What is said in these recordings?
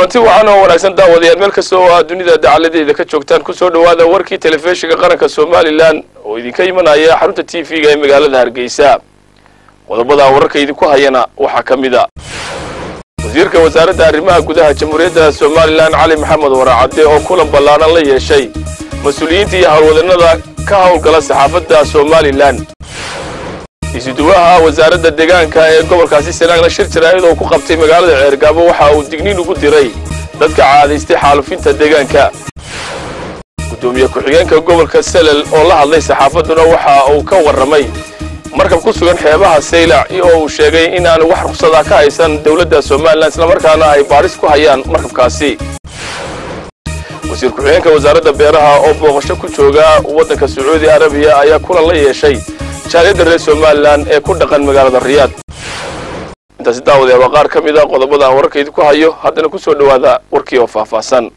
kulanti wacan oo wanaagsan daawadayaal meel kasta oo aad dunida dacaladeeda ka joogtaan kusoo dhowaada warkii telefishinka qaranka somalilan oo idinka imanaya xarunta t v-ga ee magaalada hargeysa qodobada wararka idinku hayana waxaa ka mid a wasiirka wasaaradda arrimaha gudaha jamhuuriyadda somalilan cali maxamed waraacadde oo kulan ballaadhan la yeeshay mas-uuliyiinta iyo howlwadanada ka howlgala saxaafadda somalilan isuduwaha wasaaradda deegaanka ee gobolkaasi sanaagna shir jaraa'id oo ku qabtay magaalada ceergaabo waxa uu digniin ugu diray dadka caadaystay xaalufinta deegaanka guddoomiye ku-xigeenka gobolka selel oo la hadlay saxaafadduna waxa uu ka warramay markab ku sugan xeebaha saylac oo uu sheegay in aanu wax ruqsadaa ka haysan dowladda somalilan islamarkaana ay baadhis ku hayaan markabkaasi wasiir ku-xigeenka wasaaradda beeraha oo booqasho ku jooga waddanka sacuudi arabiya ayaa kulan la yeeshay jaaliyadda reer somalilan ee ku dhaqan magaalada riyaad intaasi daawadayaal waa qaar ka mid a qodobada aan wararka idinku hayo haddana ku soo dhowaada warkii oo faahfaahsan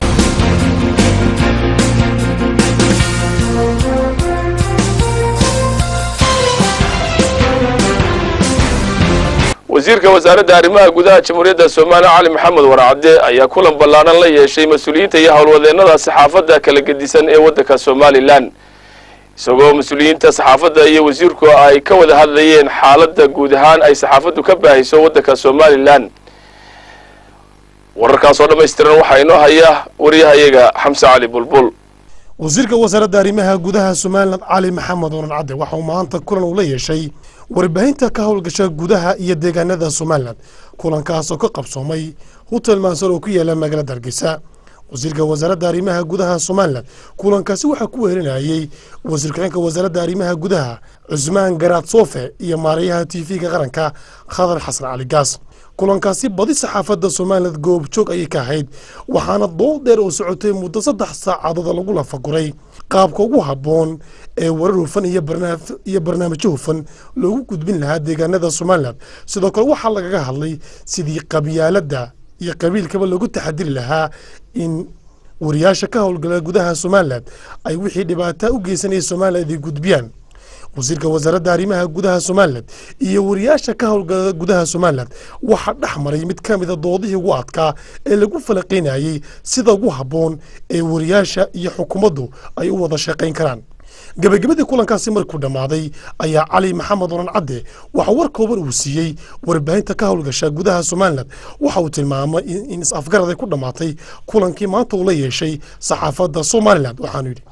wasiirka wasaaradda arrimaha gudaha jamhuuriyadda somalilan cali maxamed warcadde ayaa kulan ballaadhan la yeeshay mas-uuliyiinta iyo howlwadeennada saxaafadda kala gedisan ee waddanka somalilan isagoo mas-uuliyiinta saxaafadda iyo wasiirku ay ka wada hadlayeen xaaladda guud ahaan ay saxaafaddu ka baahiso waddanka somalilan wararkaas oo dhammaystiran waxaa inoo haya waryahayaga xamse cali bulbul wasiirka wasaaradda arrimaha gudaha somalilan cali maxamed oran cadde waxa uu maanta kulan uu la yeeshay warbaahinta ka howlgasha gudaha iyo deegaanada somalilan kulankaas oo ka qabsoomay hotel mansar oo ku yaala magaalada hargeysa wasiirka wasaaradda arrimaha gudaha somalilan kulankaasi waxaa ku weerinayay wasiir ku-xigeenka wasaaradda arrimaha gudaha cusmaan garaad soofe iyo maarayaha t v-ga qaranka khadar xasan cali gaas kulankaasi badi saxaafadda somalilan goobjoog ayay ka ahayd waxaana dood dheer oo socotay muddo saddex saacadood lagu lafaguray qaabka ugu habboon ee warar hufan iyo barnaamijyo hufan loogu gudbin lahaa deegaanada somalilan sidoo kale waxaa lagaga hadlay sidii qabyaaladda iyo qabiilkaba loogu taxadiri lahaa in wariyaasha ka howlgala gudaha somalilan ay wixii dhibaata u geysanaya somalilan iday gudbiyaan wasiirka wasaaradda arrimaha gudaha somalilan iyo wariyaasha ka howlgala gudaha somalilan waxaa dhex maray mid ka mida doodihii ugu adkaa ee lagu falaqaynayey sida ugu habboon ee wariyaasha iyo xukuumaddu ay u wada shaqayn karaan gabagabadii kulankaasi markuu dhammaaday ayaa cali maxamed oran cadde waxa war kooban uu siiyey warbaahinta ka howlgasha gudaha somalilan waxa uu tilmaamay in is-afgarad ay ku dhammaatay kulankii maanta uu la yeeshay saxaafadda somalilan waxaanu yidhi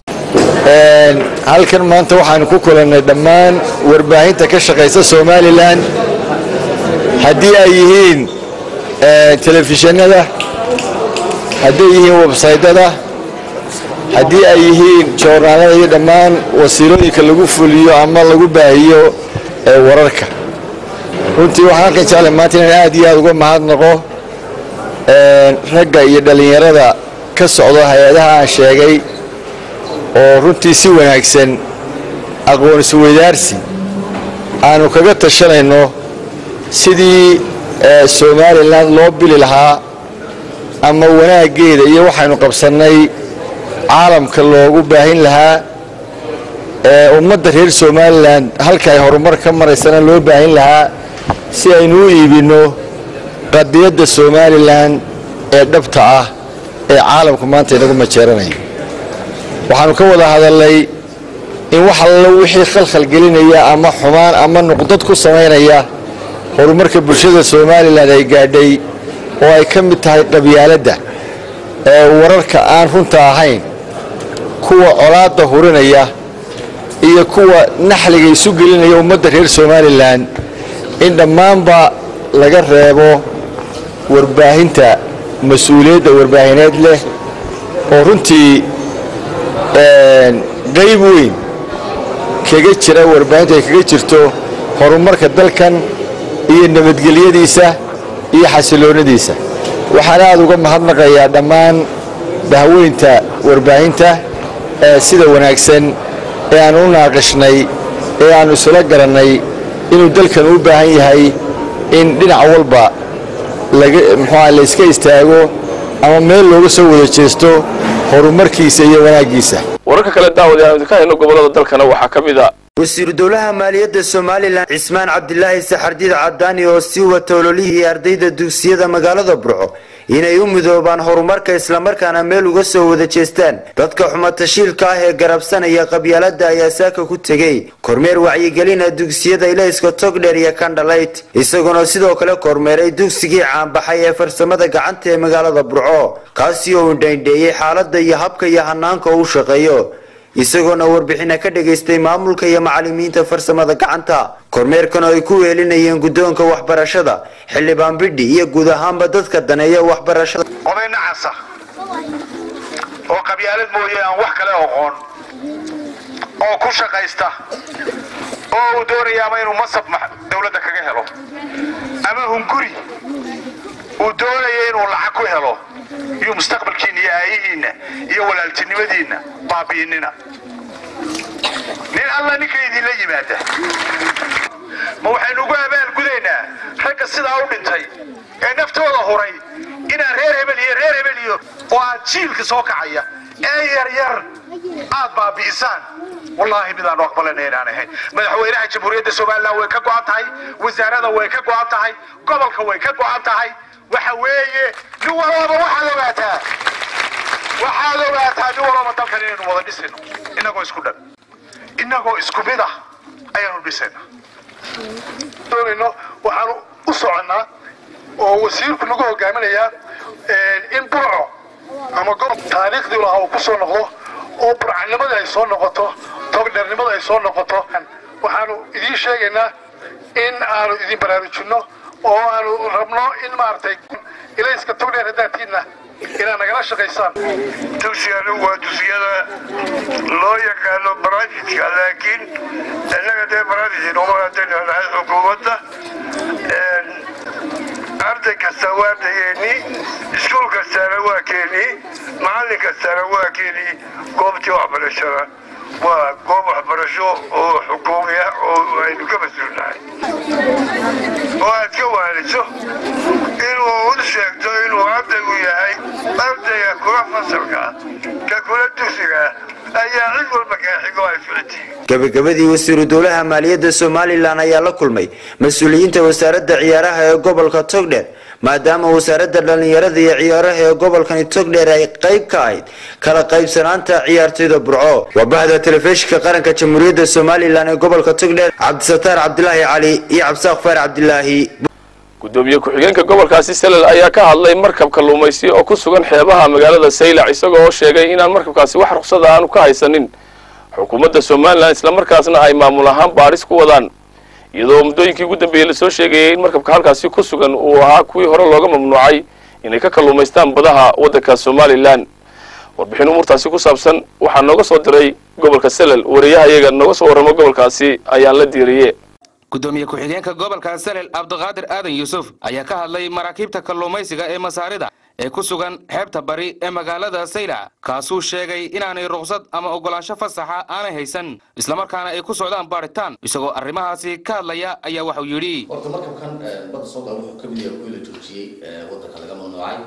halkan maanta waxaanu ku kulannay dhammaan warbaahinta ka shaqaysa somalilan haddii ay yihiin telefishinada hadday yihiin websaydyada haddii ay yihiin joornaalada iyo dhammaan wasiilooyinka lagu fuliyo ama lagu baahiyo wararka runtii waxaan halkan jeclay maanta inaan aad iyo aad uga mahadnaqo ragga iyo dhallinyarada ka socdo hay-adaha aan sheegay oo runtii si wanaagsan aqoon isweydaarsi aanu kaga tashanayno sidii somalilan loo bili lahaa ama wanaaggeeda iyo waxaynu qabsannay caalamka loogu baahin lahaa ummadda reer somalilan halka ay horumar ka maraysana loo baahin lahaa si aynu u iibinno qadiyadda somalilan ee dhabta ah ee caalamku maanta inagu majeeranaya waxaanu ka wada hadalnay in wax allo wixii khalkhal gelinaya ama xumaan ama nuqdad ku samaynaya horumarka bulshada somalilan ay gaadhay oo ay ka mid tahay qabyaaladda ee wararka aan runta ahayn kuwa colaadda hurinaya iyo kuwa naxliga isu gelinaya ummadda reer somalilan in dhammaanba laga reebo warbaahinta mas-uuliyadda warbaahineed leh oo runtii qayb weyn kaga jira warbaahintu ay kaga jirto horumarka dalkan iyo nabadgelyadiisa iyo xasiloonnadiisa waxaan aad uga mahadnaqayaa dhammaan bahweynta warbaahinta ee sida wanaagsan ee aanu u naaqishnay ee aannu isula garannay inuu dalkan u baahan yahay in dhinac walba muxuuah layska istaago ama meel looga soo wada jeesto horumarkiisa iyo wanaaggiisa wararka kale daawadayaal aan idinka hayno gobollada dalkana waxaa ka mid a wasiiru dowlaha maaliyadda somalilan cismaan cabdilaahi saxardiid cadaani oo sii wata ololihii ardayda dugsiyada magaalada burco inay u midoobaan horumarka islamarkaana meel uga soo wada jeestaan dadka xumatashiilka ah ee garabsanaya qabyaalada ayaa saaka ku tegey kormeer wacyigelina dugsiyada ilayska togdheer iyo kandhalayt isaguna sidoo kale kormeeray dugsigii caanbaxay ee farsamada gacanta ee magaalada burco kaasi oo indhaindheeyey xaalada iyo habka iyo hanaanka uu shaqeeyo isagoona warbixina ka dhagaystay maamulka iyo macalimiinta farsamada gacanta kormeerkan oo ay ku weelinayeen guddoonka waxbarashada xildhibaan bidhi iyo guud ahaanba dadka daneeya waxbarashada oday nacasa oo qabyaalad mooye aan wax kale oqoon oo ku shaqaysta oo uu doonaya ama inuu masab dawladda kaga helo ama hunguri uu doonaya inuu lacag ku helo iyo mustaqbalkiinna iyo aayihiinna iyo walaaltinimadiinna baabi'inina nin alla ninka idinla yimaada ma waxaynu ugu abaalgudaynaa ragga sidaa u dhintay ee naftooda huray inaan reer hebel iyo reer hebel iyo oo aad jiilka soo kacaya ee yaryar aad baabi'isaan wallaahi midaanu aqbalana inaan ahayn madaxweynaha jamhuuriyadda somalilan way ka go'an tahay wasaarada way ka go'an tahay gobolka way ka go'an tahay waxa weeye nin walaba waxaad ogaataa waxaad ogaataa nin walaba dalkan inaynu wada dhisayno inagoo isku dhan inagoo isku mid ah ayaanu dhisayna doonayno waxaanu u soconnaa oo wasiirku nagu hogaaminayaa in burco ama gobob taariikhdii lahaa uu ku soo noqdo oo burcanimada ay soo noqoto togdheernimada ay soo noqoto waxaanu idiin sheegaynaa in aanu idin baraarujinno oo aanu rabno in maaragtay ilayska togdheer haddaatiinna inaad nagala shaqaysaan dugsiganu waa dugsiyada loo yaqaano barajidka laakiin innaga dee barajid uma hadanahay xukuumadda arday kasta waa ardayeeni iskuul kastana waa keeni macallin kastana waa keeni goobtii waxbarashada waa goob waxbarasho oo xukuumi ah oo aynu ka mas-uulnahay oo aad ka waaniso inuu u sheegto inuu ardaygu yahay ardayga kula fasalka ka kula dugsiga ayaa cid walba kaa xigo ay ficiti gabagabadii wasiiru dowlaha maaliyadda somalilan ayaa la kulmay mas-uuliyiinta wasaaradda ciyaaraha ee gobolka togdheer maadaama wasaaradda dhallinyarada iyo ciyaaraha ee gobolkani togdheer ay qayb ka ahayd kala qaybsanaanta ciyaartoyda burco waa bahda telefishinka qaranka jamhuuriyadda somalilan ee gobolka togdheer cabdisataar cabdilaahi cali iyo cabdisaaq faar cabdilaahi gudoomiye ku-xigeenka gobolkaasi salel ayaa ka hadlay markab kalluumaysi oo ku sugan xeebaha magaalada saylac isagoo oo sheegay inaan markabkaasi wax ruqsada aanu ka haysanin xukuumadda somalilan islamarkaasna ay maamul ahaan baadhis ku wadaan iyadoo muddooyinkii ugu dambeeyey lasoo sheegayay in markabka halkaasi ku sugan uu ahaa kuwii hore looga mamnuucay inay ka kalluumaystaan badaha waddanka somalilan warbixin umuurtaasi ku saabsan waxaa nooga soo diray gobolka salel wariyaha iyaga nooga soo warramo gobolkaasi ayaan la diiriye gudoomiye ku-xigeenka gobolka salel cabdiqaadir aadan yuusuf ayaa ka hadlay maraakiibta kalluumaysiga ee masaarida ee ku sugan xeebta bari ee magaalada saylac kaasuu sheegay inaanay ruqsad ama oggolaansho fasaxa aanay haysan islamarkaana ay ku socdaan baadhitaan isagoo arrimahaasi ka hadlaya ayaa waxau yidhi horta markabkan badda soo gala wuxuu ka mid yahay kuwii la joojiyey waddanka laga mamnuucay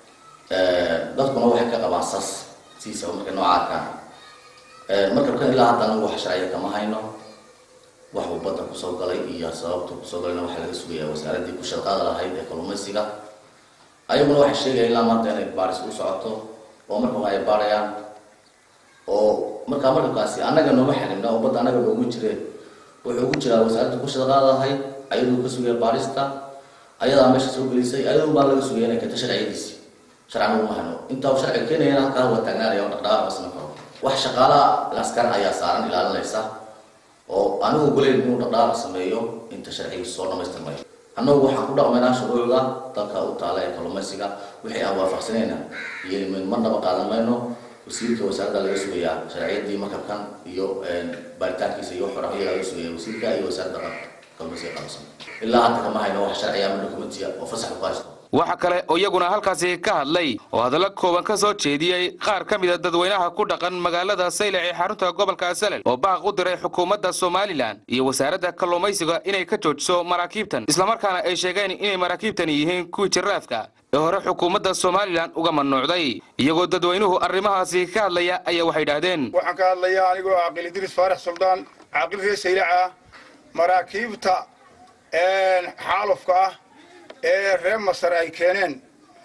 dadkuna waxay ka qabaan sas sidiisaba markay nooca arkaan markabkan ilaa hadda anagu wax sharciya kama hayno wax uu badda kusoo galay iyo sababta kusoo galayna waxaa laga sugayaa wasaaraddii ku shaqaada lahayd ee kalluumaysiga ayaguna waxay sheegayaan ilaa maanta inay baaris u socoto oo markaba ay baarayaan oo markaa markabkaasi annaga nooma xarimna oo badda annaga noogu jireen wuxuu ugu jiraa wasaaradda ku shaqaada lahayd ayaduu ka sugaya baarista ayadaa meesha soo gelisay ayadun baa laga sugaya inay keento sharciyadiisi sharcan uguma hayno intaa uu sharciga keenayana halkaa waa taagnaanaya oo dhaqdhaqaaq basma karo wax shaqaalaha askar ayaa saaran ilaalinaysa oo anigu goleyn inuu dhaqdhaqaaq sameeyo inta sharcigiisu soo dhamaystirmayo annagu waxaan ku dhaqmaynaa shuruucda dalka u taala ee kalluumaysiga wixii aan waafaqsanayna yeelimayn marnaba qaadan mayno wasiirka wasaaradda laga sugayaa sharciyadii markabkan iyo baaritaankiisa iyo xora iyagaa laga sugaya wasiirka iyo wasaaradda kalluumaysiga qaabsan ilaa hadda kama hayno wax sharciya ama dokumentiya oo fasax ku haysto waxa kale oo iyaguna halkaasi ka hadlay oo hadallo kooban ka soo jeediyey qaar ka mida dadweynaha ku dhaqan magaalada saylac ee xarunta gobolka salel oo baaq u diray xukuumadda somalilan iyo wasaaradda kalluumaysiga inay ka joojiso maraakiibtan islamarkaana ay sheegeen inay maraakiibtani yihiin kuwii jiraafka ee hore xukuumadda somalilan uga mamnuucday iyagoo dadweynuhu arrimahaasi ka hadlaya ayaa waxay idhaahdeen waxaan ka hadlayaa anigoo caaqil idriis faarax suldaan caaqil reer saylac ah maraakiibta xaalufka ah ee reer masar ay keeneen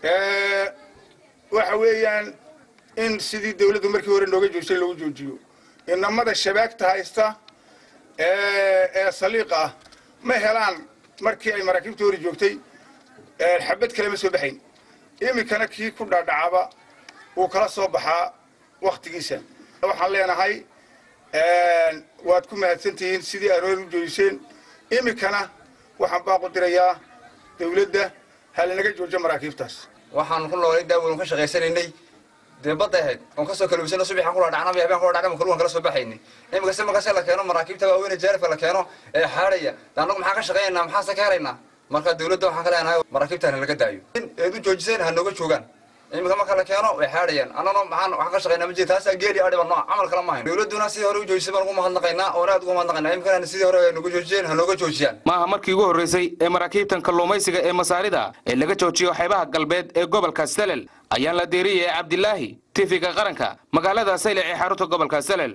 waxa weeyaan in sidii dawladdu markii hore nooga joojisay lagu joojiyo inamada shabaagta haysta ee saliiqa ah ma helaan markii ay maraakiibta hori joogtay xabad kale ma soo baxayn iminkana kii ku dhaadhacaba wuu kala soo baxaa wakhtigiisa waxaan leenahay waad ku mahadsantihiin sidii aroor u joojiseen iminkana waxaan baaqu dirayaa dawladda halinaga joojo maraakiibtaas waxaan ku noolay daaweynu ka shaqaysanaynay dee badda ahayd oon kasoo kalubisano subaxaan kula dhacnaba habeen kula dhacnaba kaluwan kala soo baxaynay iminka si markase la keeno maraakiibta waaweyne jaarifka la keeno ee xaadhaya de annagu maxaan ka shaqaynaynaa maxaase ka helaynaa marka dawladda waxaan ka leenahay maraakiibtaan laga daayo eed u joojiseen ha nooga joogaan iminka marka la keeno way xaadhayaan annana maxaan waxaan ka shaqaynaa ma jira taasaa geeli adhiba nooc camal kala ma hayn dawladduna sidii hore u joojisay baan ugu mahadnaqaynaa oona aad ugu mahadnaqaynaa iminkana sidii hore ay nooga joojiyeen ha nooga joojiyaan maaha markii ugu horreysay ee maraakiibtan kalluumaysiga ee masaarida ee laga joojiyo xeebaha galbeed ee gobolka salel ayaan la deeriyay cabdilaahi tifiga qaranka magaalada saylac ee xarunta gobolka salel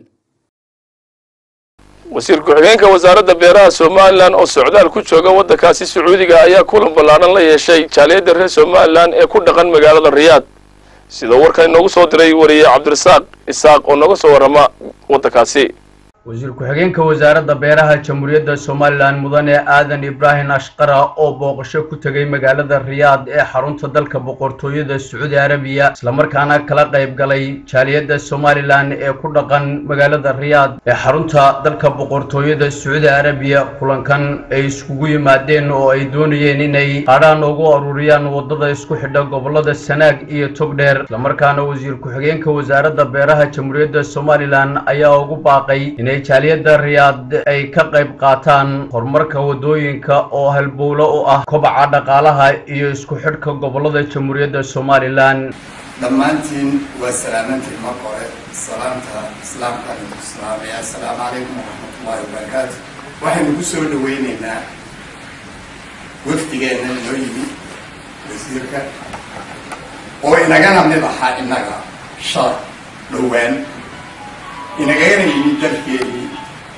wasiir ku-xigeenka wasaaradda beeraha somalilan oo socdaal ku jooga waddankaasi sacuudiga ayaa kulan ballaadhan la yeeshay jaaliyadda reer somalilan ee ku dhaqan magaalada riyaad sidoo warkan inoogu soo diray wariye cabdirasaaq isaaq oo nooga soo warrama waddankaasi wasiir ku-xigeenka wasaaradda beeraha jamhuuriyadda somalilan mudane aadan ibraahim ashqara oo booqasho ku tegay magaalada riyaad ee xarunta dalka boqortooyada sacuudi arabiya islamarkaana kala qayb galay jaaliyadda somalilan ee ku dhaqan magaalada riyaad ee xarunta dalka boqortooyada sacuudi arabiya kulankan ay iskugu yimaadeen oo ay doonayeen inay qaadhaan ugu aruuriyaan wadada isku xidha gobolada sanaag iyo togdheer islamarkaana wasiir ku-xigeenka wasaaradda beeraha jamhuuriyadda somalilan ayaa ugu baaqay inay jaaliyadda riyaad ay ka qayb qaataan horumarka wadooyinka oo halbowlo u ah kobaca dhaqaalaha iyo isku xidhka gobolada jamhuuriyadda somalilan dhammaantiin waa salaamantiin marka hore salaamta islaamka idinku islaamaya assalaamu calaykum waraxmatullaahi wabarakaatu waxaynu ku soo dhaweyneynaa wafdigeenna inoo yimi wasiirka oo inagana mid ahaa innaga shar dhowaan inagana yimid dalkeedii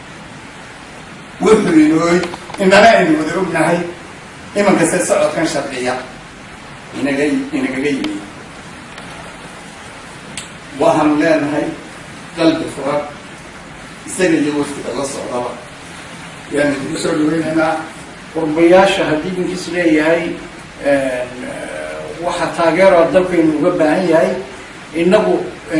wuxuu inoo inana aynu wada ognahay imankase socodkan sharciya inaga inagaga yimid waxaanu leenahay qalbi furan isaga iyo waftiga la socdaba yaanu kugu soo dhaweynaynaa qurbayaasha haddii ninkiis leeyahay waxa taageero dalkaynu uga baahan yahay innagu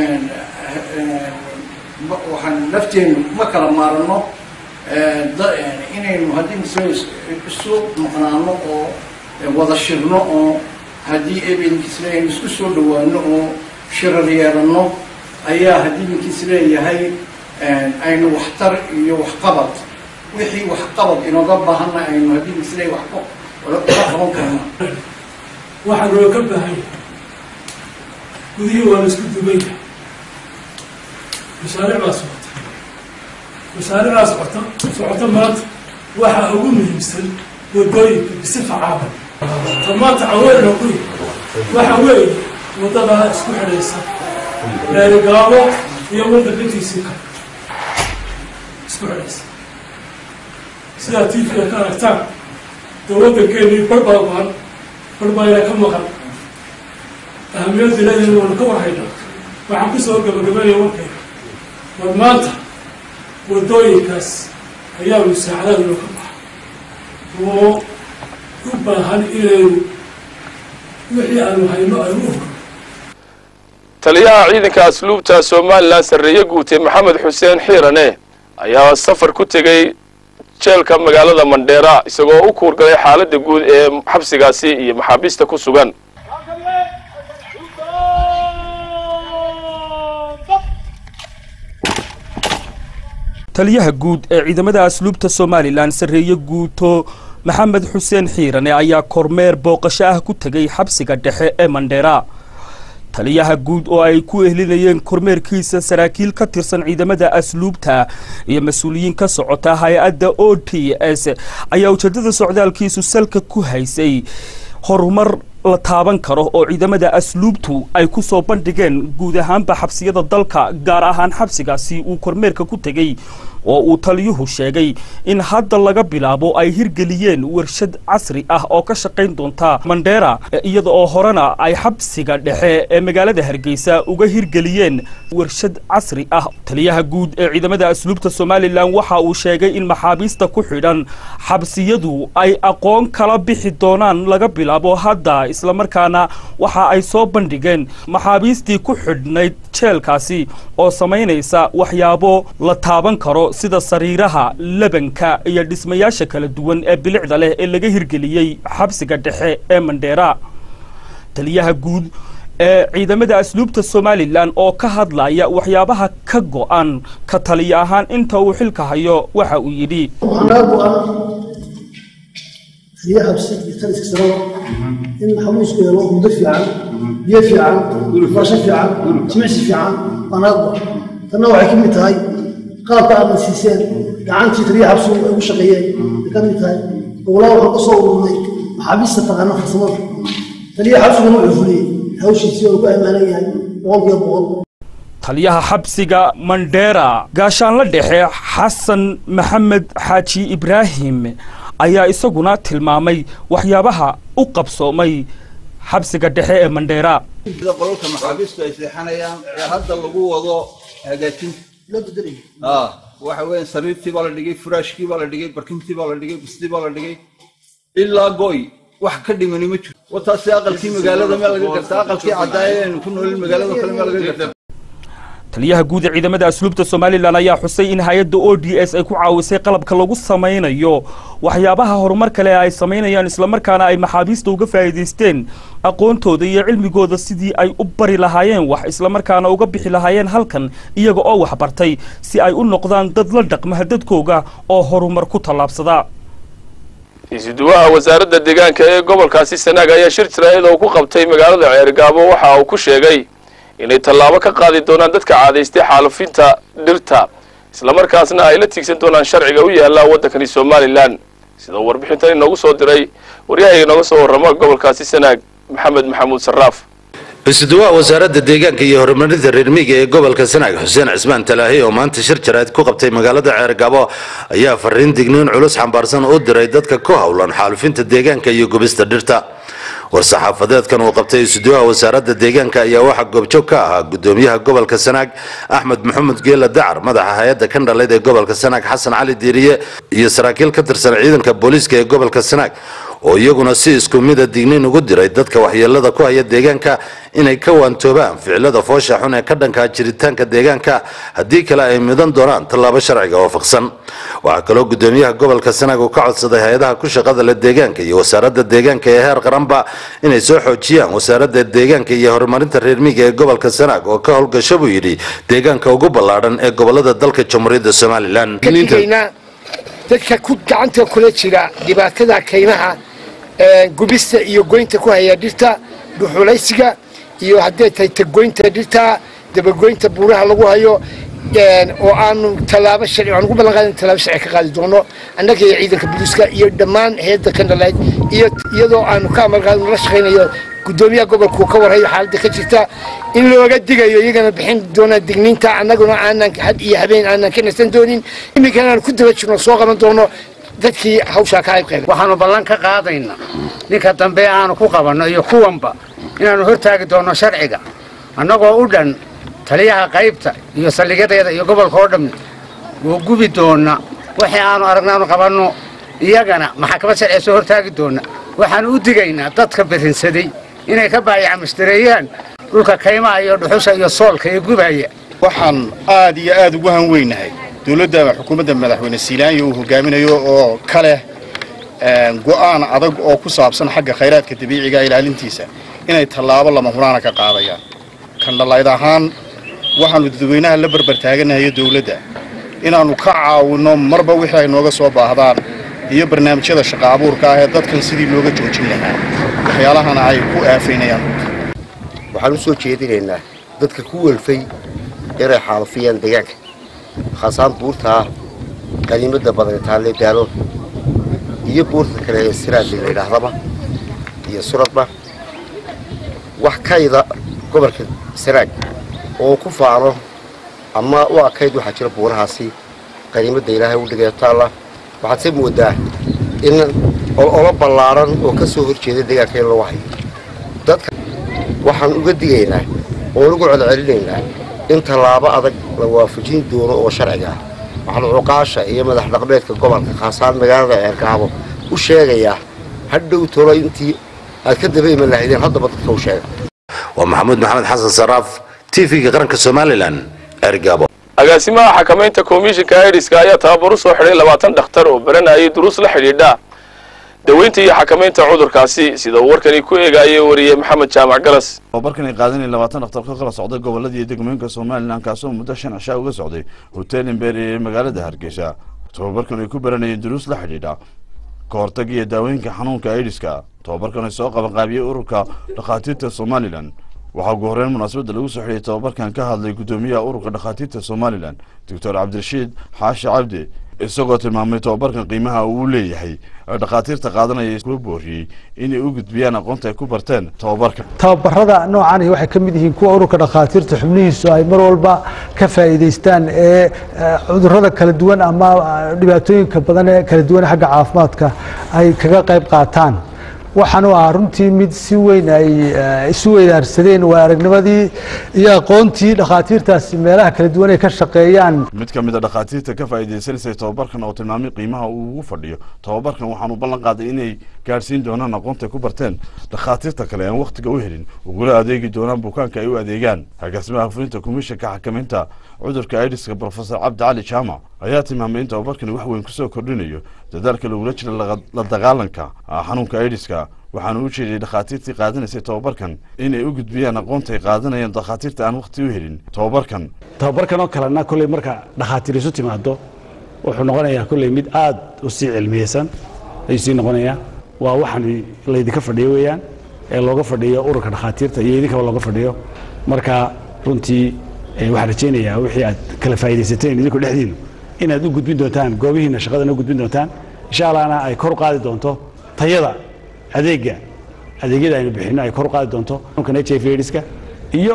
waxaan lafteenu ma kala maarano inaynu haddii mise isu maqnaano oo wada shirno oo haddii ebenkiis leeyahay isku soo dhawaano oo shirar yeelano ayaa haddii ninkiis leeyahay aynu waxtar iyo waxqabad wixii waxqabad inooga baahanna aynu haddii ninkiis leeyahay wax ula qaban karna waxaa loo ka baahan yahay gudihii waa la isku dubayna mashaariic baa socota mashaariicdaa socota socota maanta waxaa ugu muhiimsan wadooyinka bisifa caalam ta maanta caweelna ku waxa weeye waddadaa isku xidhaysa reerigaabo iyo waddanka intiisii kale isku xidhaysa sidaa tiifiga ka aragtaan dee waddankeenii bar baa maqan bar baayna ka maqan ahamiyadda leedahay waanu ka warhaynaa waxaan ku soo gabagabeynaya warkayga war maanta waddooyinkaas ayaa musaacadaad loo ka baxa oo u baahan inaynu wixii aanu hayno aynu u horo taliyaha ciidanka asluubta somalilan sarreeye guute maxamed xuseen xiirane ayaa safar ku tegey jeelka magaalada mandheera isagoo u kuurgalay xaaladda guud ee xabsigaasi iyo maxaabiista ku sugan taliyaha guud ee ciidamada asluubta somalilan sarreeye guuto maxamed xuseen xiirane ayaa kormeer booqasho ah ku tegay xabsiga dhexe ee mandheera taliyaha guud oo ay ku ehlinayeen kormeerkiisa saraakiil ka tirsan ciidamada asluubta iyo mas-uuliyiin ka socota hay-adda o t s ayaa ujeedada socdaalkiisu salka ku haysay horumar la taaban karo oo ciidamada asluubtu ay ku soo bandhigeen guud ahaanba xabsiyada dalka gaar ahaan xabsigaasi uu kormeerka ku tegey oo uu taliyuhu sheegay in hadda laga bilaabo ay hirgeliyeen warshad casri ah oo ka shaqayn doonta mandheera iyada oo horena ay xabsiga dhexe ee magaalada hargeysa uga hirgeliyeen warshad casri ah taliyaha guud ee ciidamada asluubta somalilan waxa uu sheegay in maxaabiista ku xidhan xabsiyadu ay aqoon kala bixi doonaan laga bilaabo hadda islamarkaana waxa ay soo bandhigeen maxaabiistii ku xidhnayd jeelkaasi oo samaynaysa waxyaabo la taaban karo sida sariiraha lebanka iyo dhismayaasha kala duwan ee bilicda leh ee laga hirgeliyey xabsiga dhexe ee mandheera taliyaha guud ee ciidamada asluubta somalilan oo ka hadlaya waxyaabaha ka go-an ka taliya ahaan inta uu xilka hayo waxa uu yidhi هي حبسيت بثلاث سنوات إن حموس كده لو مدفع عن يفي عن فرشة عن تمعس عن أنا أضع تنوع كلمة هاي قال بعض السيسان قعنتي تري حبسو وش غيان كلمة هاي ولا وحق صور منك حبيس تغنى خصمر تري حبسو نوع فلي هوش يصير بقى ما يعني وقف يبغض taliyaha xabsiga mandheera gaashaanla dhexe xasan maxamed xaaji ibraahim ayaa isaguna tilmaamay waxyaabaha u qabsoomay xabsiga dhexe ee mandheera sida qolalka maxaabiistu ay seexanayaan ee hadda lagu wado hagaajinta waxa weeye sariirtii baa la dhigay furaashkii baa la dhigay barkintii baa la dhigay bustii baa la dhigay ilaa goy wax ka dhimani ma jiro wataasi aqalkii magaalada meel laga garta aqalkii caddaaya aynu ku noolin magaalada kale meel laga garta taliyaha guud ee ciidamada asluubta somalilan ayaa xusay in hay-adda o d s ay ku caawisay qalabka lagu samaynayo waxyaabaha horumar kale ay samaynayaan islamarkaana ay maxaabiista uga faa'iidaysteen aqoontooda iyo cilmigooda sidii ay u bari lahaayeen wax islamarkaana uga bixi lahaayeen halkan iyaga oo waxbartay si ay u noqdaan dad la dhaqma dadkooga oo horumar ku tallaabsada isuduwaha wasaaradda deegaanka ee gobolkaasi sanaag ayaa shir jaraa'id oo ku qabtay magaalada ceergaabo waxa uu ku sheegay inay tallaabo ka qaadi doonaan dadka caadaystay xaalufinta dhirta islamarkaasna ay la tiigsan doonaan sharciga u yaalla waddankani somalilan sida warbixintan inoogu soo diray waryahayga inooga soo warrama gobolkaasi sanaag maxamed maxamuud sarraaf isuduwaha wasaaradda deegaanka iyo horumarinta reer miyiga ee gobolka sanaag xuseen cismaan talaahi oo maanta shir jaraa'id ku qabtay magaalada ceergabo ayaa fariin digniin culus xambaarsan u diray dadka ku howlan xaalufinta deegaanka iyo gubista dhirta war-saxaafadeedkan uu qabtay isuduwaha wasaaradda deegaanka ayaa waxaa goobjoog ka ahaa gudoomiyaha gobolka sanaag axmed maxamed geela dacar madaxa hay-adda kandhaleyd ee gobolka sanaag xasan cali diiriye iyo saraakiil ka tirsan ciidanka booliiska ee gobolka sanaag oo iyaguna si isku mida digniin ugu diray dadka waxyeelada ku haya deegaanka inay ka waantoobaan ficilada foosha xun ee ka dhankaa jiritaanka deegaanka haddii kale ay midan doonaan tallaabo sharciga waafaqsan waxaa kaloo gudoomiyaha gobolka sanaag uu ka codsaday hay-adaha ku shaqada leh deegaanka iyo wasaaradda deegaanka ee heer qaranba inay soo xoojiyaan wasaaradda deegaanka iyo horumarinta reer miyiga ee gobolka sanaag oo ka howlgasho buu yidhi deegaanka ugu ballaadhan ee gobolada dalka jamhuuriyadda somalilan dadka ku gacanta kula jira dhibaatada kaymaha gubista iyo goynta ku haya dhirta dhuxulaysiga iyo hadday tahay tagoynta dhirta dabagoynta buuraha lagu hayo oo aanu tallaabo sharci aan ugu ballan qaadin tallaabo sharci ka qaadi doono annaga iyo ciidanka booliiska iyo dhammaan hayadda kandhaleyd iyo iyadoo aanu ka amar qaadin la shaqaynayo gudoomiyaha gobolku ka warhayo xaaladda ka jirta in looga digayo iyagana bixin doona digniinta annaguna aanan had iyo habeen aanan ka nasan doonin iminkana aan ku daba jirno soo qaban doono dadkii hawshaa ka qayb qaaday waxaanu ballan ka qaadaynaa ninka dambe aanu ku qabanno iyo kuwanba inaanu hortaagi doonno sharciga annagoo u dhan taliyaha qaybta iyo saldhigyadeeda iyo gobolka oo dhammi wuu gubi doonna wixii aanu aragnaanu qabanno iyagana maxakamad sharciga soo hortaagi doonna waxaanu u digaynaa dadka birinsaday inay ka baayacmushtareeyaan dhulka kaymaha iyo dhuxusha iyo soolka ee gubaya waxaan aad iyo aad ugu hanweynahay dowladda xukuumadda madaxweyne siilaanya uu hogaaminayo oo ka leh go'aan adag oo ku saabsan xagga khayraadka dabiiciga ilaalintiisa inay tallaabo lama huraana ka qaadayaan kandhalayd ahaan waxaannu dadweynaha la barbartaaganahayo dowladda inaannu ka caawinno marba wixii ay nooga soo baahdaan iyo barnaamijyada shaqa abuurka ah ee dadkan sidii looga joojin lahaa waxyaalahana ay ku aafaynayaan waxaan u soo jeedinaynaa dadka ku welfay inay xaalufiyaan deegaanka khaasaan buurtaa qaniimadda badan taalle daalo iyo buurta kale ee siraadli la yidhaahdaba iyo suradba wax kayda gobolka sanaag oo ku faano ama u akayd waxaa jira buurahaasi qaniimadda ilaahay u dhigay taalla waxaad se moodaa in olo ballaaran oo ka soo horjeeda deegaanka in lagu hayo dadka waxaan uga digaynaa oon ugu celcelinaynaa in tallaabo adag la waafajin doono oo sharciga ah waxaan cuqaasha iyo madax dhaqmeedka gobolka khaasaan magaalada ceerkaabo u sheegayaa hadhow tolo intii aad ka daba iman lahaydeen haddaba dadka u sheega waa maxamuud maxamed xasan saraaf tv-ga qaranka somalilan ergabo agaasimaha xakamaynta komishinka aidiska ayaa tababar u soo xidhay labaatan dhakhtar oo baranayay duruus la xidhiidha daweynta iyo xakamaynta cudurkaasi sida uu warkani ku eegaayay wariyey maxamed jaamac galas tababarkan ay qaadanayeen labaatan dhakhtar ka kala socday gobolladii degmooyinka somalilan kaasoo muddo shan cishaa uga socday hotel imbeeri ee magaalada hargeysa tababarkan ay ku baranayeen duruus la xidhiidha ka hortag iyo daawooyinka xanuunka aidiska tababarkan ay soo qabanqaabiyey ururka dhakhaatiirta somalilan waxaa ugu horreyn munaasabadda lagu soo xidhiyay tababarkan ka hadlay guddoomiyaha ururka dhakhaatiirta somalilan doctor cabdirashiid xaashi cabdi isagoo tilmaamay tababarkan qiimaha uu leeyahay ee dhakhaatiirta qaadanaya kuwa booriyey inay u gudbiyaan aqoonta ay ku barteen tababarkan tababarada noocan waxay ka mid yihiin kuwa ururka dhakhaatiirta xubnihiisu ay mar walba ka faa'iidaystaan ee cudurrada kala duwan ama dhibaatooyinka badan ee kala duwan xagga caafimaadka ay kaga qayb qaataan waxaanu ahaa runtii mid si weyn ay isu weydaarsadeen waa aragnimadii iyo aqoontii dhakhaatiirtaasi meelaha kala duwan ay ka shaqeeyaan mid ka mid a dhakhaatiirta ka faa'iidaysanaysay tababarkan oo tilmaamay qiimaha uu ugu fadhiyo tababarkan waxaanu ballan qaaday inay gaadhsiin doonaan aqoonta ay ku barteen dhakhaatiirta kale aan wakhtiga u helin ugula adeegi doonaan bukaanka ay u adeegaan agaasimaha fulinta komishanka xakamaynta cudurka aidiska profesor cabdi cali jaamac ayaa tilmaamay in tababarkani wax weyn kusoo kordhinayo dadaalka lagula jira la dagaalanka xanuunka aidiska waxaanu u jeediyey dhakhaatiirtii qaadanaysay tababarkan inay u gudbiyaan aqoonta ay qaadanayaan dhakhaatiirta aan wakhti u helin tababarkan tababarkan oo kalena kolley marka dhakhaatiir isu timaado wuxuu noqonayaa kolley mid aada u sii cilmiyeysan ayuu sii noqonayaa waa waxaan laydinka fadhiyo weeyaan ee looga fadhiyo ururka dhakhaatiirta iyo idinkaba looga fadhiyo marka runtii waxaan rajaynayaa wixii aad kala faa'iidaysateen idinku dhexdiinu inaad u gudbin doontaan goobihiina shaqadana u gudbin doontaan insha allahna ay kor u qaadi doonto tayada adeega adeegyada aynu bixino ay kor u qaadi doonto xanuunkan h i v aidiska iyo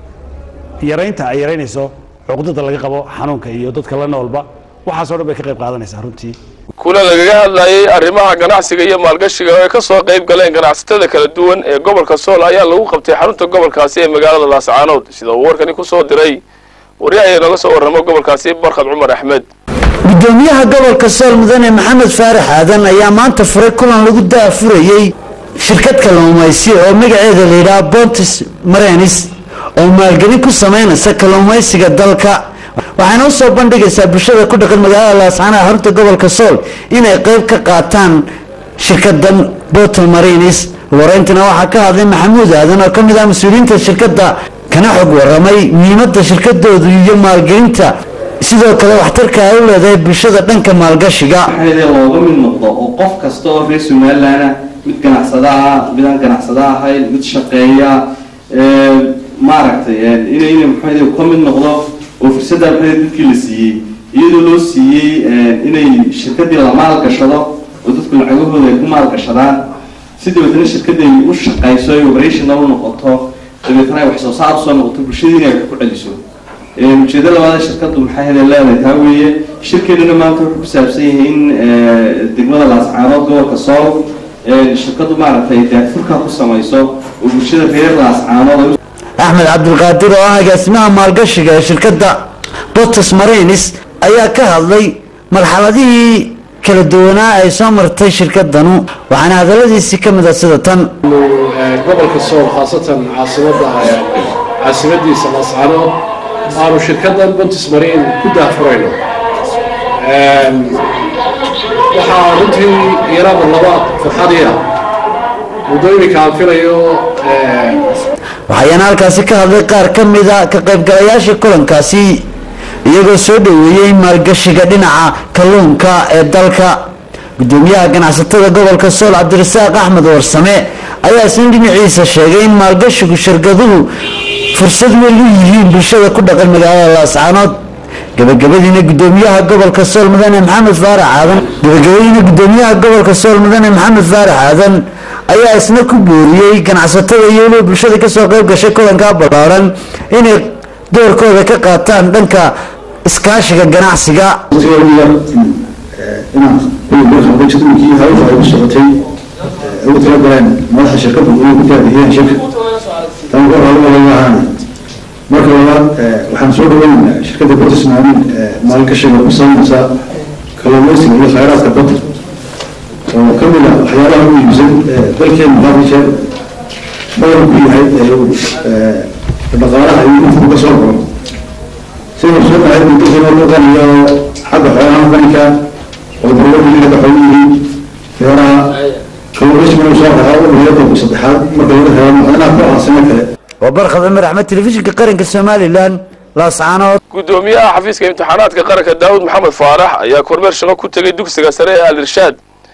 yaraynta ay yaraynayso cuqdada laga qabo xanuunka iyo dadka la noolba waxaasoo dhan bay ka qayb qaadanaysaa runtii kulan lagaga hadlayay arrimaha ganacsiga iyo maalgashiga oo ay ka soo qayb galeen ganacsatada kala duwan ee gobolka sool ayaa lagu qabtay xarunta gobolkaasi ee magaalada laascaanood sida uu warkani ku soo diray wariyaha ee nooga soo warramo gobolkaasi barkhad cumar axmed gudoomiyaha gobolka sool mudane maxamed faarax aadan ayaa maanta furay kulan lagu daafurayey shirkad kalluumaysi oo magaceeda la yidhaha bontis marenis oo maalgelin ku samaynaysa kalluumaysiga dalka waxaana u soo bandhigaysaa bulshada ku dhaqan magaalada laascaanood xarunta gobolka sool inay qayb ka qaataan shirkadan botel marinis wareyntina waxaa ka hadlay maxamuud aadan oo ka mid ah mas-uuliyiinta shirkadda kana xog waramay muhiimadda shirkadoodu iyo maalgelinta sidoo kale waxtarka ay u leedahay bulshada dhanka maalgashiga looga mid noqdo oo qof kasta oo reer somaliland ah mid ganacsada ah mid aan ganacsada ahayn mid shaqeeya maaragtay inay inay maxaa ka mid noqdo oo fursadda maxaa dadkii la siiyey iyadoo loo siiyey inay shirkadii la maalgashado oo dadku lacagahooda ay ku maalgashadaan si dabeetana shirkadda ay u shaqayso ay operational u noqoto dabeetana ay wax soo saar usoo noqoto bulshadiina ay wax ku celiso ujeedo labaada shirkadu maxay hada leedahay taa weeye shirkeeduna maanta wuxuu ku saabsan yahay in degmada laascaanood gobolka sool shirkadu maaragtay daafurka ku samayso oo bulshada reer laascaanood axmed cabdulqaadir oo ah agaasimaha maalgashiga ee shirkadda botus marinis ayaa ka hadlay marxaladihii kala duwanaa ay soo martay shirkadanu waxaana hadaladiisii ka mid a sida tan gobolka sool khaasatan caasimada caasimadiisa laascaanood aanu shirkadan bontis marine ku daafurayno waxaa runtii iyaraba laba farxadiia muddooyinka aan filayo waxayaana halkaasi ka hadlay qaar ka mida ka qaybgalayaasha kulankaasi iyagoo soo dhoweeyey maalgashiga dhinaca kalluunka ee dalka gudoomiyaha ganacsatada gobolka sool cabdirasaaq axmed warsame ayaa isna dhinaciisa sheegay in maalgashigu shirkaduhu fursad weyn u yihiin bulshada ku dhaqan magaalada laascaanood gabagabadiina gudoomiyaha gobolka sool mudane maxamed faarax aadan gabagabadiina gudoomiyaha gobolka sool mudane maxamed faarax aadan ayaa isna ku booriyey ganacsatada iyo weliba bulshada kasoo qayb gashay kulankaa ballaaran inay doorkooda ka qaataan dhanka iskaashiga ganacsiga jadwalkii hawsha ay ku socotay ugu talagaleen madaxa shirkadda inay ku taabixiyeen shirka tan ku horalaaan marka labaad waxaan soo dhaweynaynaa shirkadda botis maalin maalgashiga ku sameynaysa kalluumaysiga iyo khayraadka badda oo ka mid ah waxyaalaha ugu iibsan dalkeena had jeer badan ku yahay dhaqaalaha iyo intuu ka soo galo siduu soo dhahay dalkeena loo qaniyo xagga xoolaha qaninka oo dowladda inaga xoog yihiin beeraha kalluumaysiguna soo rahaa u hayada saddexaad marka laga reebo macdanaha ku aansano kale waa barkhad cumar axmed telefishinka qaranka somalilan laascaanood gudoomiyaha xafiiska imtixaanaadka qaranka daawud maxamed faarax ayaa kormeer shaqo ku tegay dugsiga sare ee al irshaad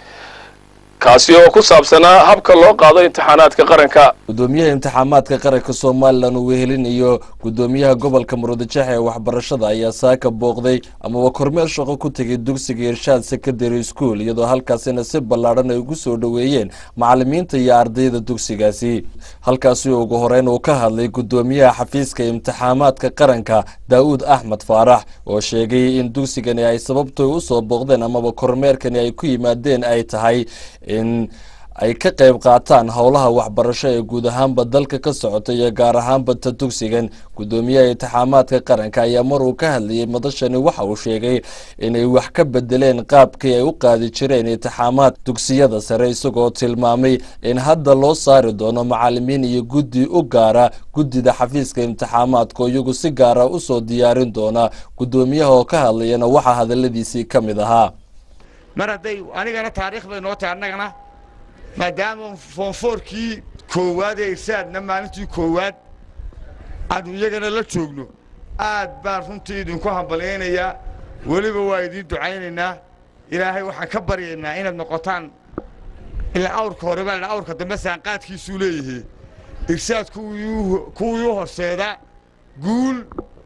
kaasi oo ku saabsanaa habka loo qaado imtixaanaadka qaranka gudoomiyaha imtixaamaadka qaranka somalilan uu wehelinayo gudoomiyaha gobolka murudajeex ee waxbarashada ayaa saaka booqday amaba kormeer shaqo ku tegay dugsiga irshaad secondary school iyadoo halkaasina si ballaadhan ay ugu soo dhoweeyeen macalimiinta iyo ardayda dugsigaasi halkaasi ugu horeyn uu ka hadlay gudoomiyaha xafiiska imtixaamaadka qaranka daa'uud axmed faarax oo sheegay in dugsigani ay sababtooy usoo booqdeen amaba kormeerkani ay ku yimaadeen ay tahay in ay ka qayb qaataan howlaha waxbarasho ee guud ahaanba dalka ka socota iyo gaar ahaanba ta dugsigan gudoomiyaha imtixaamaadka qaranka ayaa mar uu ka hadlayay madashani waxa uu sheegay inay wax ka bedeleen qaabkii ay u qaadi jireen imtixaamaad dugsiyada sare isagoo tilmaamay in hadda loo saari doono macalimiin iyo guddi u gaara guddida xafiiska imtixaamaadka oo iyagu si gaara usoo diyaarin doona gudoomiyaha oo ka hadlayana waxaa hadaladiisii ka mid ahaa mar hadday anigana taariikh bay noo tahay annagana maadaama foonfoorkii koowaad ee irsaadna maalintii koowaad aanu iyagana la joogno aad baan runtii idinku hambalyaynayaa weliba waa idiin ducaynaynaa ilaahay waxaan ka baryaynaa inaad noqotaan ilaa awrka hore baa la awrka dambe saanqaadkiisuu leeyahay irsaad kuwii u horseeda guul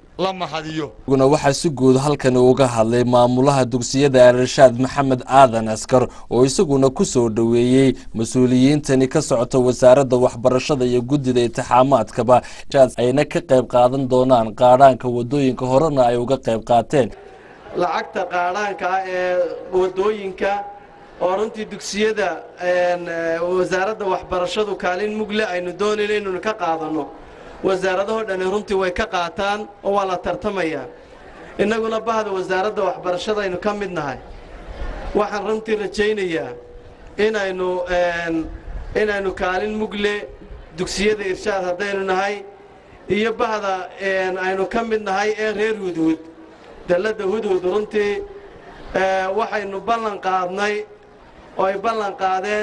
guna waxaa si guud halkani uga hadlay maamulaha dugsiyada al-irshaad maxamed aadan askar oo isaguna ku soo dhoweeyey mas-uuliyiintani ka socota wasaaradda waxbarashada iyo guddida intixaamaadkaba ayna ka qayb qaadan doonaan qaadhaanka wadooyinka horena ay uga qayb qaateen lacagta qaadhaanka ah ee wadooyinka oo runtii dugsiyada wasaaradda waxbarashadu kaalin mugle aynu doonayno inaynu ka qaadanno wasaaradahoo dhani runtii way ka qaataan oo waa la tartamayaa innaguna bahda wasaaradda waxbarashada aynu ka mid nahay waxaan runtii rajaynayaa inaynu inaynu kaalin mugle dugsiyada irshaad haddaynu nahay iyo bahda aynu ka mid nahay ee reer hudhud dalladda hudhud runtii waxaynu ballan qaadnay oo ay ballan qaadeen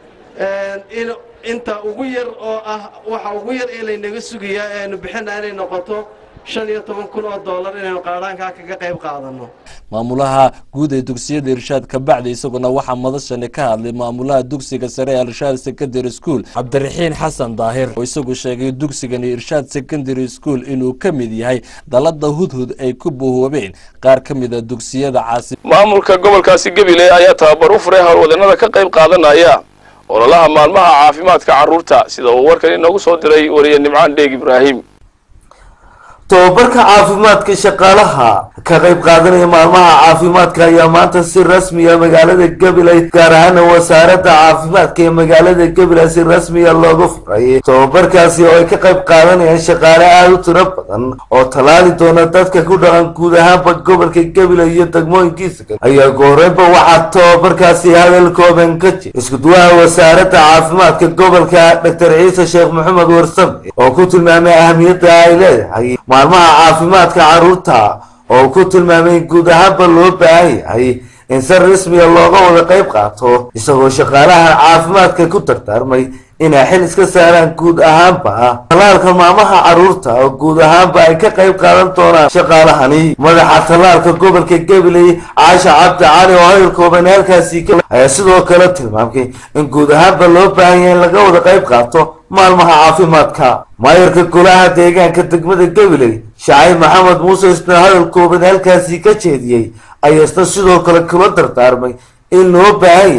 in inta ugu yar oo ah waxa ugu yar ee laynaga sugayaa ee aynu bixina inay noqoto shan iyo toban kun oo dollar inaynu qaadhaankaa kaga qayb qaadanno maamulaha guud ee dugsiyada irshaad kabacdi isaguna waxaa madashani ka hadlay maamulaha dugsiga sare ee irshaad secondary school cabdiraxiin xasan daahir oo isagu sheegay dugsigani irshaad secondary school inuu ka mid yahay dalada hudhud ay ku buhoobeen qaar ka mid a dugsiyada caasi maamulka gobolkaasi gabiley ayaa tababar u furay howlwadanada ka qayb qaadanaya ololaha maalmaha caafimaadka carruurta sida uu warkan inoogu soo diray wariye nimcaan dheeg ibraahim tobabarka caafimaadka shaqaalaha ka qayb qaadanaya maalmaha caafimaadka ayaa maanta si rasmiya magaalada gabiley gaar ahaana wasaaradda caafimaadka ee magaalada gabiley si rasmiya looga furay tobabarkaasi oo ay ka qayb qaadanayaan shaqaale aada u tiro badan oo tallaali doona dadka ku dhaqan guud ahaanba gobolka gabiley iyo degmooyinkiisa kale ayaa gooreynba waxaa tobabarkaasi hadal kooban ka jira iskuduwaha wasaaradda caafimaadka gobolka doctor ciise sheekh maxamed warsame oo ku tilmaamay ahamiyadda ay leedahay maalmaha caafimaadka carruurta oo ku tilmaamay guud ahaanba loo baahan yahay in si rasmiya looga wada qayb qaato isagoo shaqaalaha caafimaadka ku dardaarmay inay xil iska saaraan guud ahaanba tallaalka maalmaha carruurta oo guud ahaanba ay ka qayb qaadan doonaan shaqaalahani madaxa tallaalka gobolka gabiley caasha cabdi cali oo hayr kooban halkaasi ayaa sidoo kale tilmaamay in guud ahaanba loo baahan yahay in laga wada qayb qaato maalmaha caafimaadka maayarka golaha deegaanka degmada gabiley shacay maxamed muuse isna hadal kooban halkaasi ka jeediyey ayaa isna sidoo kale kula dardaarmay in loo baahan yahay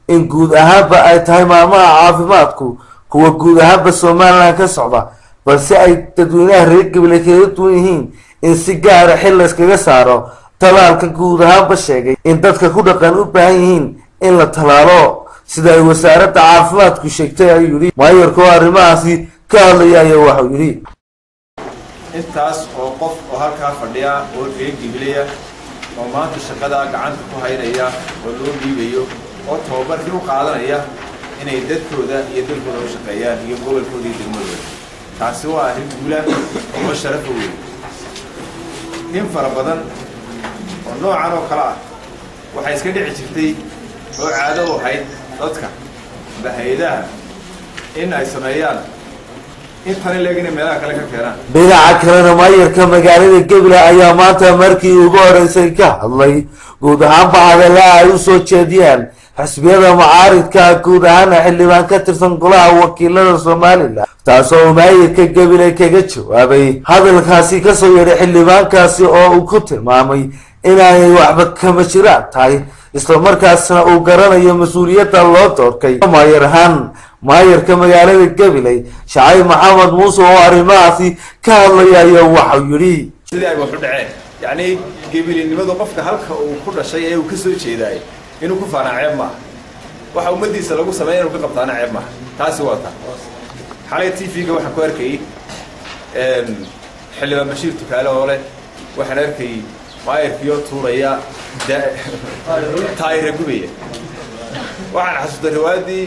in guud ahaanba ay tahay maalmaha caafimaadku kuwa guud ahaanba somalilan ka socda balse ay dadweynaha reer gabiley kaga duwan yihiin in si gaara xil layskaga saaro talaalka guud ahaanba sheegay in dadka ku dhaqan u baahan yihiin in la talaalo sida ay wasaaradda caafimaadku sheegtay ayuu yidhi maayarkoo arrimahaasi ka hadlaya ayaa waxau yidhi intaas oo qof oo halkaa fadhiya oo reer gibilaya oo maanta shaqadaa gacanta ku haynaya oo loo dhiibayo oo tababarkii u qaadanaya inay dadkooda iyo dalkooda u shaqeeyaan iyo gobolkooda iyo degmadooda taasi waa arrin guula oo sharafa weyn in fara badan oo noocan oo kale ah waxay iska dhici jirtay oo caado u ahayd dadka amba hay-adaha in ay sameeyaan intan ileeg inay meelaha kale ka keenaan dhinaca kalena maayarka magaalada gabiley ayaa maanta markii ugu horeysay ka hadlay guud ahaanba hadalaha ay usoo jeediyaan xisbiyada mucaaridka guud ahaana xildhibaan ka tirsan golaha wakiilada somalilan taasoo uu maayarka gabiley kaga jawaabay hadalkaasi kasoo yeedhay xildhibaankaasi oo uu ku tilmaamay inaanay waxba kama jiraan tahay islamarkaasna uu garanayo mas-uuliyadda loo doorkay maayar ahaan maayarka magaalada gabiley shacayb maxamed muuse oo arrimahaasi ka hadlaya ayaa waxau yidhi sidii ay waxu dhaceen yacni gebilinimadu qofka halka uu ku dhashay ee uu ka soo jeedaay inuu ku faanaa ceeb maaha waxa ummaddiisa lagu sameeya inuu ka qabtaana ceeb maaha taasi waa taa xalay t v-ga waxaan ku arkayay xildhibaan bashiir tukaale oo leh waxaan arkayay maayarkiioo tuuraya taayira gubaya waxaan xasuustay riwaayadii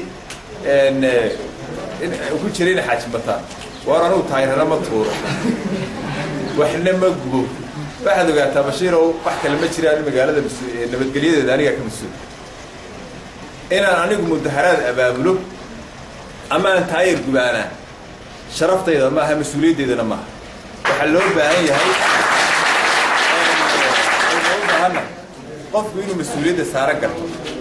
ku jiray ina xaaji bataan waar anugu taayirana ma tuuro waxna ma gubo waxaad ogaataa bashiirow wax kale ma jiraan magaalada nabadgelyadeeda anigaa ka mas-uul inaan anigu mudaharaad abaabulo ama aan taayir gubaanaa sharaftayda maaha mas-uuliyaddeedana maaha waxaa loo baahan yahay loo baahana qofku inuu mas-uuliyadda saaran garto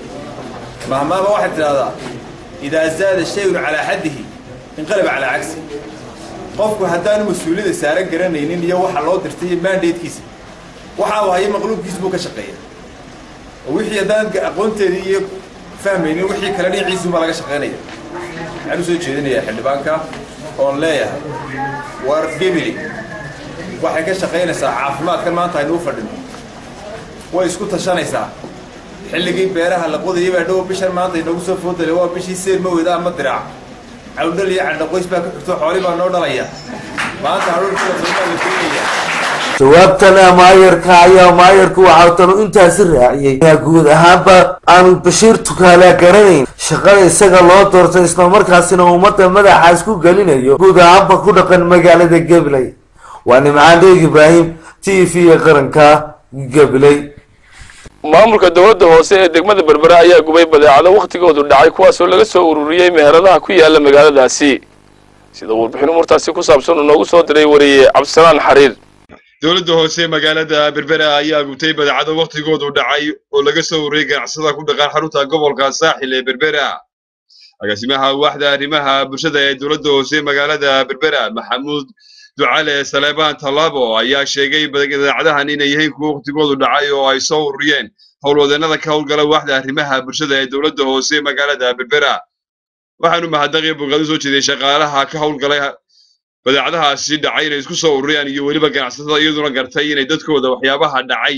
mahmaaba waxaad tidhahdaa idaa zaada shayun calaa xaddihi inqalaba calaa cagsi qofku haddaanu mas-uuliyadda saaran garanaynin iyo waxa loo dirtay iyo mandatekiisa waxa uu hayo maqluubkiisa buu ka shaqeeya oo wixii haddaan aqoonteedii iyo fahmaynin wixii kale dhinaciisuunbaa laga shaqaynaya waxaan u soo jeedinayaa xildhibaanka oon leeyahay war gebili waxay ka shaqaynaysaa caafimaadkan maanta aynuu fadhino way isku tashanaysaa xilligii beeraha la qodayay baa dhow bishan maanta inoogu soo foodale waa bishii seer maweda ama diraac cawdhal iyo candhaqoys baa ka xigto xooli baa noo dhalaya maanta hadhuurkuwasoomaa la keenaya jawaabtana maayarka ayaa maayarku waxaa tanu intaasi raaciyey inaa guud ahaanba aan bashiir tukaala garanayn shaqada isaga loo doortay islamarkaasina ummadda madaxa isku gelinayo guud ahaanba ku dhaqan magaalada gabiley waa nimcaan dheeg ibraahim t v qaranka gabiley maamulka dowladda hoose ee degmada berbera ayaa gubay badeecado wakhtigoodu dhacay kuwaasoo laga soo ururiyey meheradaha ku yaala magaaladaasi sida warbixin umurtaasi ku saabsan uu noogu soo diray wariye cabdisalaan xariir dowladda hoose magaalada berbera ayaa gubtay badeecado wakhtigoodu dhacay oo laga soo ururiyey ganacsada ku dhaqan xarunta gobolka saaxil ee berbera agaasimaha waaxda arrimaha bulshada ee dowladda hoose magaalada berbera maxamuud ducale saleebaan tallaabo ayaa sheegay badeecadahan inay yihiin kuwo wakhtigoodu dhacay oo ay soo ururiyeen howlwadeennada ka howlgala waaxda arrimaha bulshada ee dowladda hoose magaalada berbera waxaanu mahadnaqii bogaad u soo jeeday shaqaalaha ka howlgalay badeecadahaasi dhacay inay isku soo ururiyaan iyo weliba ganacsatada iyaduna gartay inay dadkooda waxyaabaha dhacay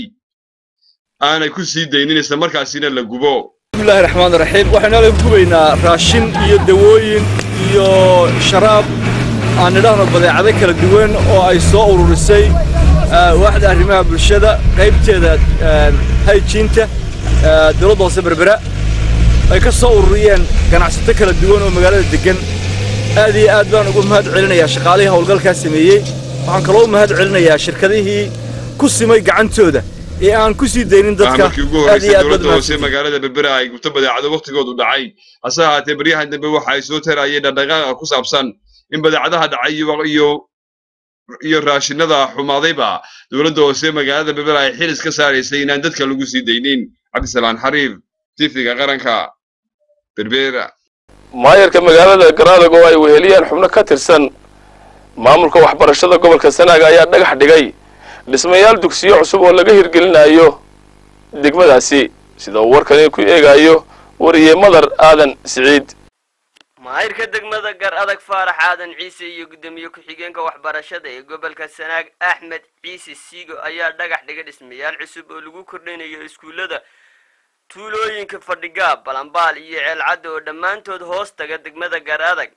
aanay ku sii daynin isla markaasina la gubo bismillahi raxmaan raxiim waxaynu halkan gubaynaa raashin iyo dawooyin iyo sharaab aan nidhaahno badeecado kala duwan oo ay soo ururisay waaxda arrimaha bulshada qaybteeda hayjiinta dowladda hoose berbera ay ka soo ururiyeen ganacsato kala duwan oo magaalada degan aad iyo aad baan ugu mahad celinayaa shaqaalihii howlgalkaa sameeyey waxaan kaloo u mahad celinayaa shirkadihii ku simay gacantooda ee aan ku sii daynin dadka markii ugu horreysay dowladda hoose magaalada berbera ay gubto badeecado wakhtigoodu dhacay hase ahaatee baryahan dambe waxa ay soo tarayeen dhaqdhaqaaqa ku saabsan in badeecadaha dhacay iyo iyo raashinada xumaadayba dowladda hoose magaalada berbera ay xil iska saaraysay inaan dadka lagu sii daynin cabdisalaan xariir tifiga qaranka berbera maayarka magaalada garadag oo ay weheliyeen xubno ka tirsan maamulka waxbarashada gobolka sanaaga ayaa dhagax dhigay dhismayaal dugsiyo cusub oo laga hirgelinayo degmadaasi sida uu warkani ku eegayo wariye madar aadan siciid maahirka degmada gar adag faarax aadan ciise iyo guddoomiye ku-xigeenka waxbarashada ee gobolka sanaag axmed ciise siigo ayaa dhagax dhiga dhismayaal cusub oo lagu kordhinayo iskuullada tuulooyinka fadhigaab balambaal iyo ceelcadda oo dhammaantood hoos taga degmada gar adag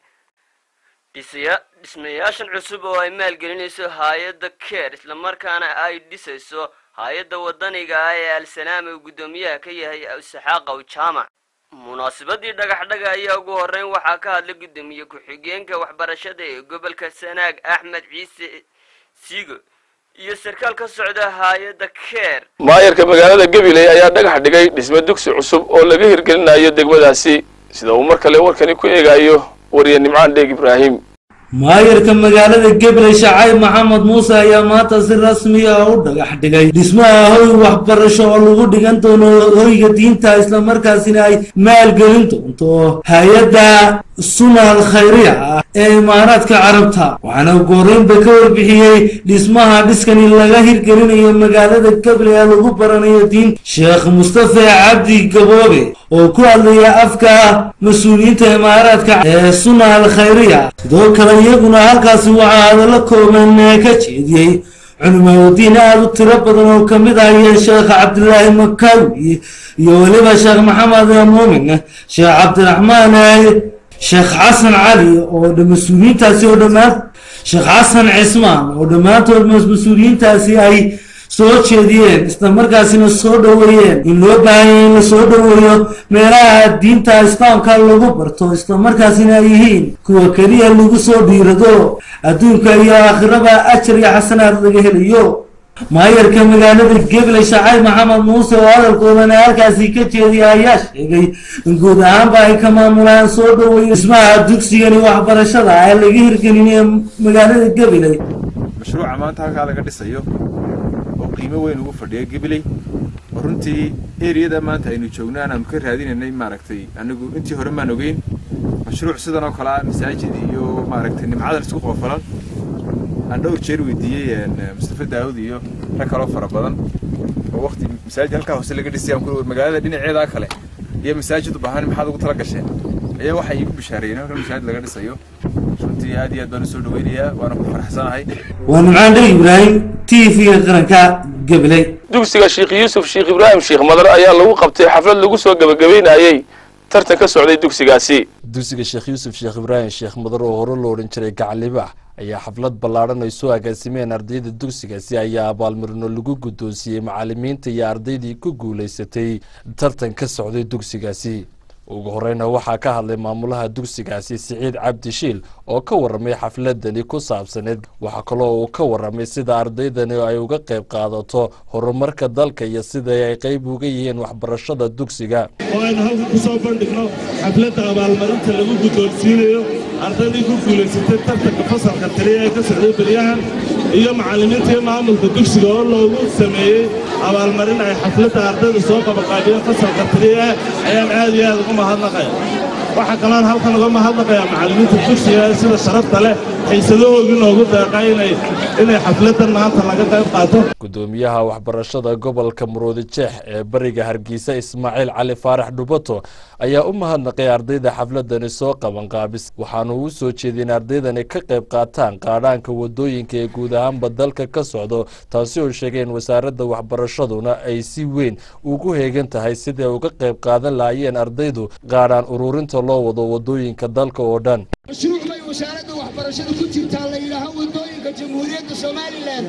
dhisaya- dhismayaashan cusub oo ay maalgelinayso hay-adda keer islamarkaana ay dhisayso hay-adda wadaniga ah ee al-salaam uu guddoomiyaha ka yahay isaxaaqow jaamac munaasabadii dhagaxdhaga ayaa ugu horeyn waxaa ka hadlay guddoomiye ku-xigeenka waxbarashada ee gobolka sanaag axmed ciise siigo iyo sarkaal ka socda hay-adda keer maayarka magaalada gabiley ayaa dhagax dhigay dhisme dugsi cusub oo laga hirgelinayo degmadaasi sida uu mar kale warkani ku eegayo wariye nimcaan dheeg ibraahim maayarka magaalada gabiley shacayb maxamed muuse ayaa maanta si rasmi ah u dhagax dhigay dhismaha hoy waxbarasho oo lagu dhigan doono hoyga diinta islamarkaasina ay maalgelin doonto hay-adda sunal khayriya ah ee imaaraadka carabta waxaana ugu horreynba ka warbixiyey dhismaha dhiskani laga hirgelinayo magaalada gabiley ee lagu baranayo diinta sheekh mustafa cabdi gaboobe oo ku hadlaya afka mas-uuliyiinta imaaraadka ee sunal khayriya sidoo kale iyaguna halkaasi waxaa hadallo kooban ka jeediyey culimaadiin aada u tiro badan oo ka mid ahayeen sheekh cabdilaahi makawi iyo weliba sheekh maxamed muumin sheekh cabdiraxmaan sheekh xasan cali oo dha- mas-uuliyiintaasi oo dhammaan sheekh xasan cismaan oo dhammaantood mas- mas-uuliyiintaasi ay soo jeediyeen islamarkaasina soo dhoweeyeen in loo baahanya in la soo dhoweeyo meelaha diinta islaamka lagu barto islamarkaasina ay yihiin kuwa keliya lagu soo dhiirado adduunka iyo aakhiraba ajar iyo xasanaad laga helayo maayarka magaalada gabley shacayb maxamed muuse oo hadalkoodana halkaasi ka jeediya ayaa sheegay in guud ahaanba ay ka maamulaan soo dhoweeyo dhismaha dugsigani waxbarashada ee laga hirgelinayo magaalada gabiley mashruuca maanta halkaa laga dhisayo oo qiimo weyn ugu fadhiya gabiley oo runtii eriyada maanta aynu joogno aanaanu ka raadinaynay maaragtay anigu intii hore maan ogeyn mashruuc sidan oo kale ah masaajid iyo maaragtay nimcadan isku qoofalan aan dhowr jeer weydiiyey een, mustafa daawud iyo rag kaloo fara badan oo waqti masaajid halkaa hoose laga dhisay aan ku war magaalada dhinaceeda kale iyo masaajid u baahan maxaad ugu tala gasheen ayaa waxay iigu bishaareeyeen halkan masaajid laga dhisayo runtii aad iyo aad baan usoo dhaweynayaa waana ku faraxsanahay waa nimcaan dheg ibraahim t v-ga qaranka gabiley dugsiga sheekh yuusuf sheekh ibraahim sheekh madar ayaa lagu qabtay xaflad lagu soo gebagabeynayey tartan ka socday dugsigaasi dugsiga sheekh yuusuf sheekh ibraahim sheekh madar oo hore loo odhan jiray gacalibax ayaa xaflad ballaadhan ay soo agaasimeen ardayda dugsigaasi ayaa abaalmarino lagu guddoonsiiyey macallimiinta iyo ardaydii ku guulaysatay tartan ka socday dugsigaasi ugu horeyna waxaa ka hadlay maamulaha dugsigaasi siciid cabdi shiil oo ka waramay xafladani ku saabsaneed waxaa kaloo uu ka waramay sida ardaydani ay uga qayb qaadato horumarka dalka iyo sida ay qayb uga yihiin waxbarashada dugsiga oo aynu halkan ku soo bandhigno xafladda abaalmarinta lagu guddoonsiinayo ardaydii ku guulaysatay tartanka fasalka taliya ee ka socday beryahan iyo macallimiinta iyo maamulka dugsiga oo loogu sameeyey abaalmarin ay xafladda ardayda soo qabaqaabiyeen fasalka taliya ayaan aad iyo aad ugu mahadnaqaya waxaa kaloon halkan uga mahadnaqayaa macallimiinta dugsiga ee sida sharafta leh xiisadahoogii noogu deeqa inay inay xafladdan maanta laga qayb qaato gudoomiyaha waxbarashada gobolka muruudi jeex ee bariga hargeysa ismaaciil cali faarax dhubato ayaa u mahadnaqay ardayda xafladani soo qabanqaabis waxaanu u soo jeedin ardaydani ka qayb qaataan qaadhaanka wadooyinka ee guud ahaanba dalka ka socdo taasi oo sheegeen wasaaradda waxbarashaduna ay si weyn ugu heegan tahay siday uga qayb qaadan lahaayeen ardaydu qaadhaan ururinta loo wado wadooyinka dalka oo dhan mashruuc bay wasaaradda waxbarashada ku jirtaa la yidhaaho waddooyinka jamhuuriyadda somalilan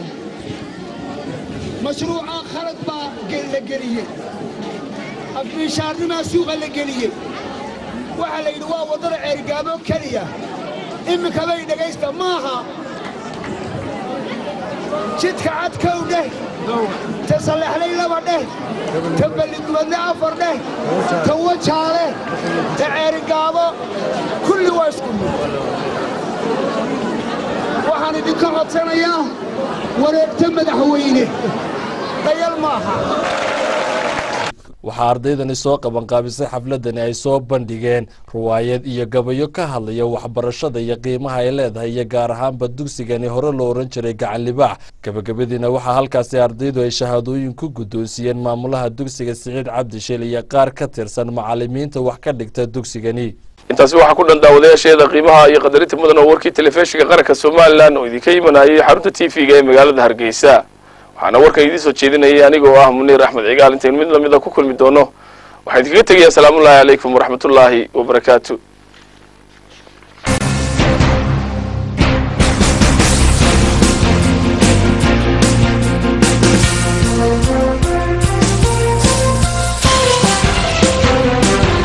mashruuca khalad baa la geliyey afmiishaarnimaa suuqa la geliyey waxaa la yidhi waa waddada ceerigaabo keliya iminka bay dhegaysta maaha jidka cad kow dheh ta sallaxlay laba dheh ta balligubadle afar dheh ta wajaale ta ceerigaabo kulli waa isku mid waxaan idinka codsanayaa wareegta madaxweyne dayal maaha waxaa ardaydani soo qabanqaabisay xafladani ay soo bandhigeen ruwaayad iyo gabayo ka hadlaya waxbarashada iyo qiimaha ay leedahay iyo gaar ahaanba dugsigani hore loo ohan jiray gacan libaax gabagabadiina waxaa halkaasi ardaydu ay shahaadooyin ku guddoonsiiyeen maamulaha dugsiga siciid cabdishil iyo qaar ka tirsan macalimiinta wax ka dhigta dugsigani intaasi waxaa ku dhan daawadayaasheeda qiimaha iyo qadarinta mudan oo warkii telefishinka qaranka somalilan oo idinka imanayay xarunta t v-ga ee magaalada hargeysa waxaana warkan idiin soo jeedinayay anigoo ah muniir axmed cigaal intaynu mid lamida ku kulmi doono waxaan idinkaga tegayaa asalaamullaahi calaykum waraxmatullaahi wabarakaatu